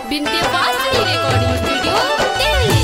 Vindhyavasini recording studio Delhi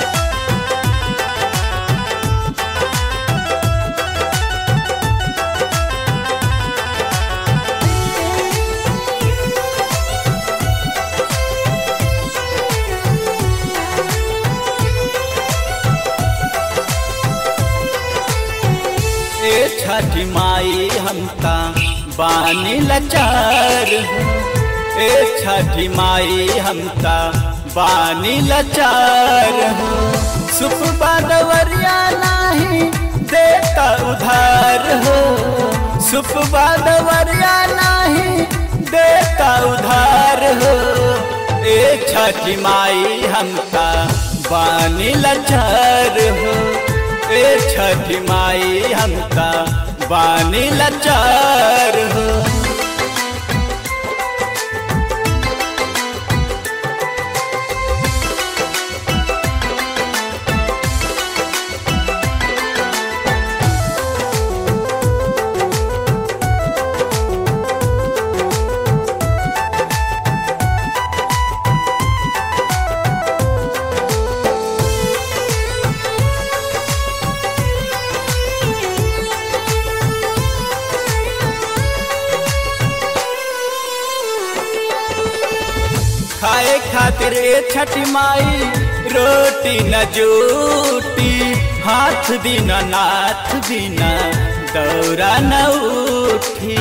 ए छठी माई हमका बानी लचार हो। ए छठी माई हमका बानी लचार हो। सुपबा दवरिया नाही देता उधार हो सुपबा दवरिया नाही देता उधार हो ए छठी माई हमका बानी लचार हो ए छठी माई हमका बानी लचार हो खाए खातिर ए छठी माई रोटी न जूटी हाथ बिना नाथ बिना दौरा न उठी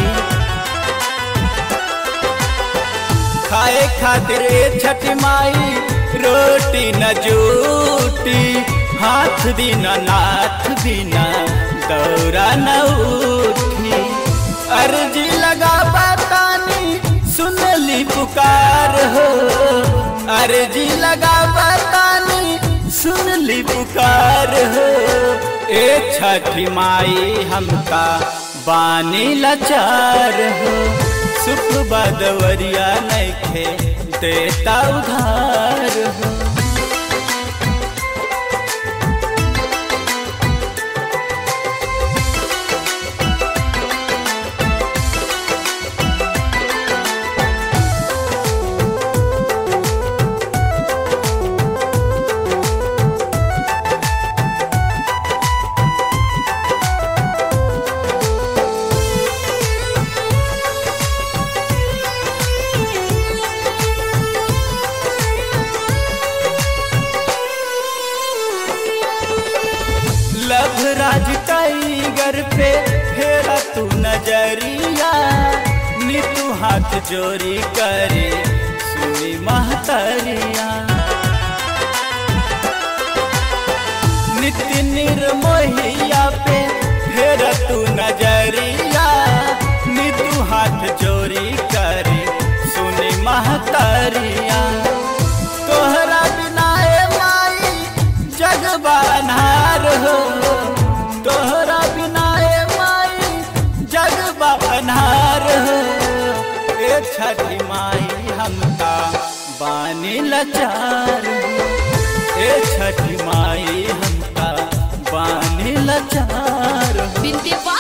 खाए खातिर ए छठी माई रोटी न जूटी हाथ बिना नाथ बिना दौरा न उठी अर्जी लगा बतानी सुनली पुकार हो अर्जी लगा बतानी सुनली पुकार हो ए छठी माई हमका बानी लाचार हो सुख बदवरिया नैखे देता उधार हो लभ राज टाइगर पे फेरा तू नजरिया नीतू हाथ जोड़ी करे सुनी महतरिया नित्य निर्मोहिया पे फेरा तू नजरिया नीतू हाथ जोड़ी करे सुनी महतरिया तोहरा बिना ए माई जग बनहार हो तोहरा बिना ए माई जग बनहार हो ए छठी माई हमका बानी लाचार हो ए छठी माई हमका बानी लाचार हो विंध्यवासिनी